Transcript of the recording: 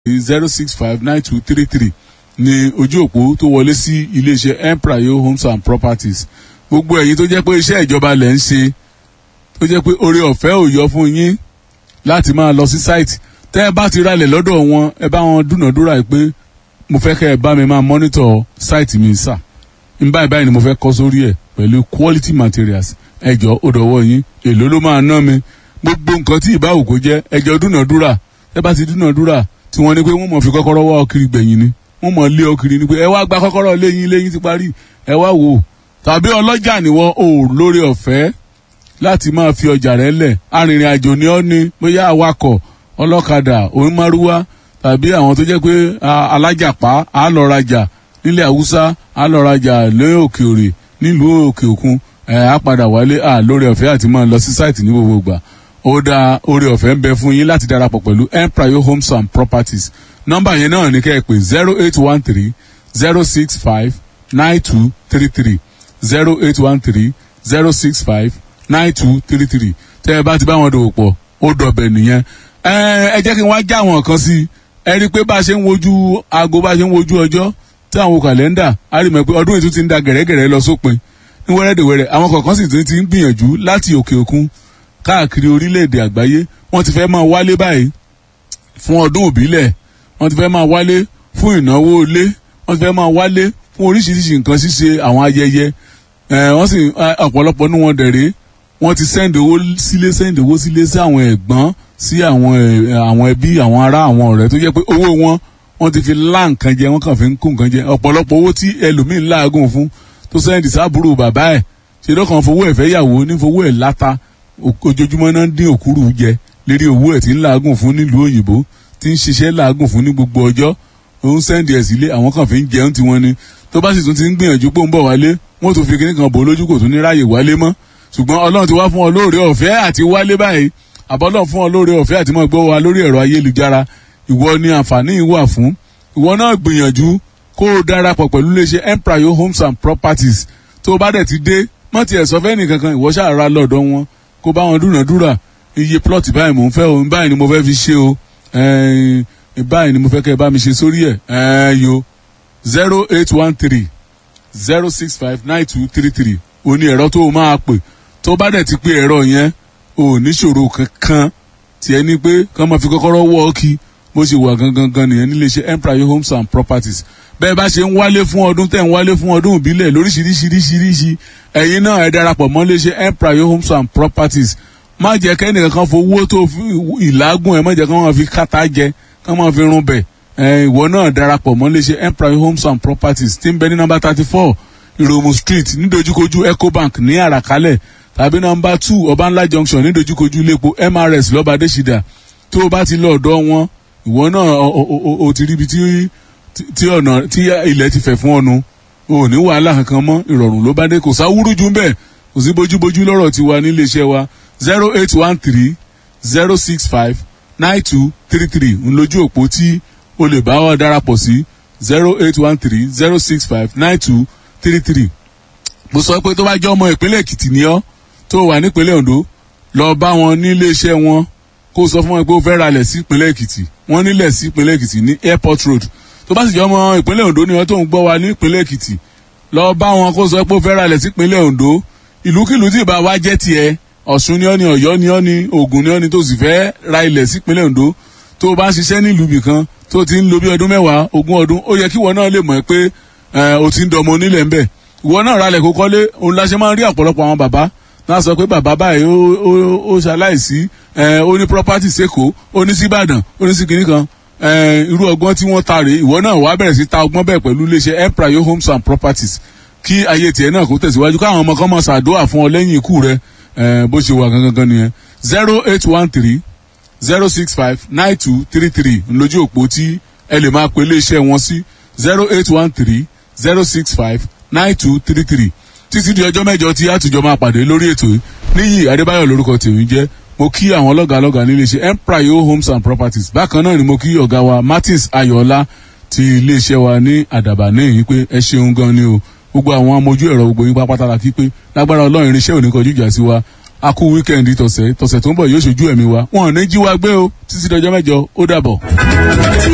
zero six five nine two three three ní ojú òpó tó wọlé sí iléeṣẹ́ emprayo homes and properties gbogbo ẹ̀yin tó jẹ́ pé iṣẹ́ ìjọba lẹ̀ ń ṣe tó jẹ́ pé oore ọ̀fẹ́ ò yọ fún yín láti máa lọ sí site tẹ́ ẹ bá ti ralẹ̀ lọ́dọ̀ wọn ẹ bá wọn dúnàdúrà pé mo fẹ́ kẹ́ ẹ bá mi máa monitor site mi sà n báyìí báyìí ni mo fẹ́ kọ́ sórí ẹ̀ pẹ̀lú quality materials ẹjọ́ ó dọ̀wọ́ yín èló ló máa ná mi gbogbo nǹkan tí ìbáwò kó jẹ́ ẹjọ́ dúnàdúrà ẹ bá ti dúnàdúrà tí wọ́n ní pé wọ́n mọ̀ fi kọ́kọ́rọ́ wá ọkiri gbẹ̀yìn ni wọ́n mọ̀ lé ọkiri ni pé ẹ wá gba kọ́kọ́rọ́ léyìn léyìn ti parí ẹ wá wò ó tàbí ọlọ́jà ni wọ́n ò lórí ọ̀fẹ́ láti máa fi ọjà rẹ̀ lẹ̀ arìnrìn àjò ni ọ́ ni bóyá awakọ̀ ọlọ́kadà onímárúwá tàbí àwọn tó jẹ́ pé alájàpá á lọ rajà nílẹ̀ haúsá á lọ rajà lé òkè òrè nílùú òkè òkun ẹ̀ á padà wálé à lórí ọ̀fẹ́ àti máa lọ sí sáìtì ní gbogbo ìgbà ó dá orí ọ̀fẹ́ ń bẹ fún yín láti darapọ̀ pẹ̀lú empire homes and properties nọ́mbà yẹn náà ní kẹ́ ẹ pé zero eight one three zero six five nine two three three zero eight one three zero six five nine two three three tẹ́ ẹ bá ti bá wọn dòwò pọ̀ ó dọ̀bẹ̀ nìyẹn ẹ jẹ́ kí n wá já àwọn kan sí ẹ rí i pé bá a ṣe ń wojú aago bá a ṣe ń wojú ọjọ́ tí àwọn kàlẹ́ndà á rí mọ̀ pé ọdún ètò ti ń da gẹ̀rẹ́gẹ̀rẹ́ lọ sópin ní wẹ́rẹ́dẹ̀wẹ́rẹ́ àwọn kọ̀ọ̀kan sì ti ń gbìyànjú láti òkè òkun káàkiri orílẹ̀-èdè àgbáyé wọ́n ti fẹ́ máa wálé báyìí fún ọdún òbílẹ̀ wọ́n ti fẹ́ máa wálé fún ìnáwó ilé wọ́n ti fẹ́ máa wálé fún oríṣiríṣi nǹkan ṣíṣe àwọn ayẹyẹ wọ́n sì ọ̀pọ̀lọpọ̀ ní wọn dẹ̀rẹ́ wọ́n ti sẹ́ndì owó sílé sẹ́ndì owó sílé sí àwọn ẹ̀gbọ́n sí àwọn àwọn ẹbí àwọn ará àwọn ọ̀rẹ́ tó jẹ́ pé owó wọn wọ́n ti fi lá nǹkan jẹ wọ́n kàn fi ń kó nǹkan jẹ ọ̀pọ̀lọpọ̀ owó tí ẹlòmíín láàgùn fún tó sẹ́ndì sábúrò bàbá ẹ̀ ṣe lọ́kàn fowó ẹ̀fẹ́ yàwó ní fowó ẹ̀ láta ojoojúmọ́ náà ń dín òkúrú jẹ lérí owó ẹ̀ tí ń làágùn fún nílùú òyìnbó tí ń ṣiṣẹ́ làágùn fún ní gbogbo ọjọ́ òun sẹ́ndì ẹ̀ sílé àwọn kan fi ń jẹun tiwọn ni tó bá sì tún ti ń gbìyànjú pé ó ń bọ̀ wálé wọ́n tún fi kíní kan bò lójú kò tún ní ráàyè wálé mọ́ ṣùgbọ́n ọlọ́run ti wá fún ọ lóore ọ̀fẹ́ àti wálé báyìí àbọ́lọ́run fún ọ lóore ọ̀fẹ́ àti mọ̀ gbọ́ wa lórí ẹ̀rọ ayélujára ìwọ ni àǹfààní yìí wà fún ìwọ náà gbìyànjú kó o darapọ̀ pẹ̀lú iléeṣẹ́ empire homes and properties tó o bá dẹ̀ ti dé mọ́ tiẹ̀ sọ fẹ́ nìkankan ìwọ ṣàrà lọ́dọ̀ wọn kó bá wọn dúnàdúrà iye plot báyìí mò ń fẹ́ o báyìí ni mo fẹ́ fi ṣe o báyìí ni mo fẹ́ kẹ́ ẹ bá mi ṣe sórí ẹ̀ yo zero eight one three zero six five nine two three three o ní ẹ̀rọ tó o máa pè tó bá dẹ̀ ti pé ẹ̀rọ yẹn o níṣòro kankan tiẹ̀ ní pé kàn máa fi kọ́kọ́rọ́ wọ́ ọ́ kí bó ṣe wà gangan gan nìyẹn níléeṣẹ́ empire homes and properties bẹ́ẹ̀ bá ṣe ń wálé fún ọdún tẹ̀ ń wálé fún ọdún ìbílẹ̀ lóríṣiríṣiríṣiríṣi ẹ̀yin náà ẹ darapọ̀ mọ́ léṣe empire homes and properties má jẹ́ kẹ́nìkan kan fowó tó ìlágùn ẹ̀ má jẹ́ kí wọ́n fi kàtà jẹ kí wọ́n fi run bẹ̀ ìwọ náà darapọ̀ mọ́ léṣe empire homes and properties tí ń bẹ ní nọ́mbà thirty four ìròmù street nídojúkojú ecobank ní àràkálẹ̀ tàbí nọ́mbà two ọbànlá junction nídojúkojú iléepo mrs lọ́ba adésídà tó o bá ti lọ ọ̀dọ̀ wọn ìwọ náà o ti ríbi tí ọ̀nà tí ilẹ̀ ti fẹ̀ fún ọnu o ní wàhálà kankan mọ́ ìrọ̀rùn ló bá dé kò sáwúrú jù bẹ́ẹ̀ kò sí bójúbójú lọ́rọ̀ tiwa nílé iṣẹ́ wa zero eight one three zero six five nine two three three ń lójú òpó tí o lè bá wa darapọ̀ sí zero eight one three zero six five nine two three three mo sọ pé tó bá jẹ́ ọmọ ìpínlẹ̀ èkìtì ni ọ́ tó wà nípínlẹ̀ ondo lọ bá wọn nílé iṣẹ́ wọn kó sọ fún wọn pé ó fẹ́ ralẹ̀ sí ìpínlẹ̀ èkìtì wọ́n nílẹ̀ sí ìpínlẹ̀ èkìtì ní airport road tó bá sì jẹ́ ọmọ ìpínlẹ̀ ondo ni wọ́n tó ń gbọ́ wa ní ìpínlẹ̀ èkìtì lọ bá wọn kó sọ pé ó fẹ́ ralẹ̀ sí ìpínlẹ̀ ondo ìlúkìlú tí ìbá wa jẹ́ tiẹ̀ ọ̀ṣun ni ọ́ ni ọ̀yọ́ ni ọ́ ni ògùn ni ọ́ ni tó sì fẹ́ ra ilẹ̀ sí ìpínlẹ̀ ondo tó o bá ń ṣiṣẹ́ nílùú ibìkan tó ti ń lo bí ọdún mẹ́wàá ogún ọdún ó yẹ kí ìwọ náà lè mọ̀ pé o ti ń dọmọ onílẹ̀ ńbẹ̀ ìwọ náà ralẹ̀ kó kọ́lé òun la ṣe máa ń rí ọ̀pọ̀lọpọ̀ àwọn bàbá náà sọ pé bàbá báyìí ó ṣaláìsí ó ní property sẹ́kọ̀ọ́ ó ní síbàdàn ó ní sí kinní kan irú ọgbọ́n tí wọ́n ta rèé ìwọ náà wàá bẹ̀rẹ̀ sí ta ọgbọ́n bẹ́ẹ̀ pẹ̀lú iléeṣẹ́ empire homes and properties kí ayé tiẹ̀ náà kó tẹ̀síwájú káwọn ọmọ kan máa ṣàdúrà fún ọ lẹ́yìn ikú rẹ bó ṣe wà gangan nìyẹn zero eight one three zero six five nine two three three ńlójú òpó tí ẹ lè máa pe iléeṣẹ́ wọn sí zero eight one three zero six five nine two three three títí di ọjọ́ mẹ́jọ tí àtúnjọ máa pàdé lórí ètò yìí níyì adébáyọ̀ lórúkọ tèmi jẹ́ mo kí àwọn lọ́gàálọ́gàá nílé iṣẹ́ empire homes and properties bákan náà ni mo kí ọ̀gá wa martins ayọ̀ọ́lá ti iléeṣẹ́ wa ní àdàbà ní èyí pé ẹ ṣeun gan ni o gbogbo àwọn amójú ẹ̀rọ gbogbo yín pápátá la kí pé lágbára ọlọ́run irinṣẹ́ òní kọjú ìjà sí wa a kú wíkẹ́ndì tọ̀sẹ̀ tọ̀sẹ̀ tó ń bọ̀ yóò ṣojú ẹ̀mí wa wọn ò ní jí wa gbé o títí dọjọ́ mẹ́jọ ó dàbọ̀.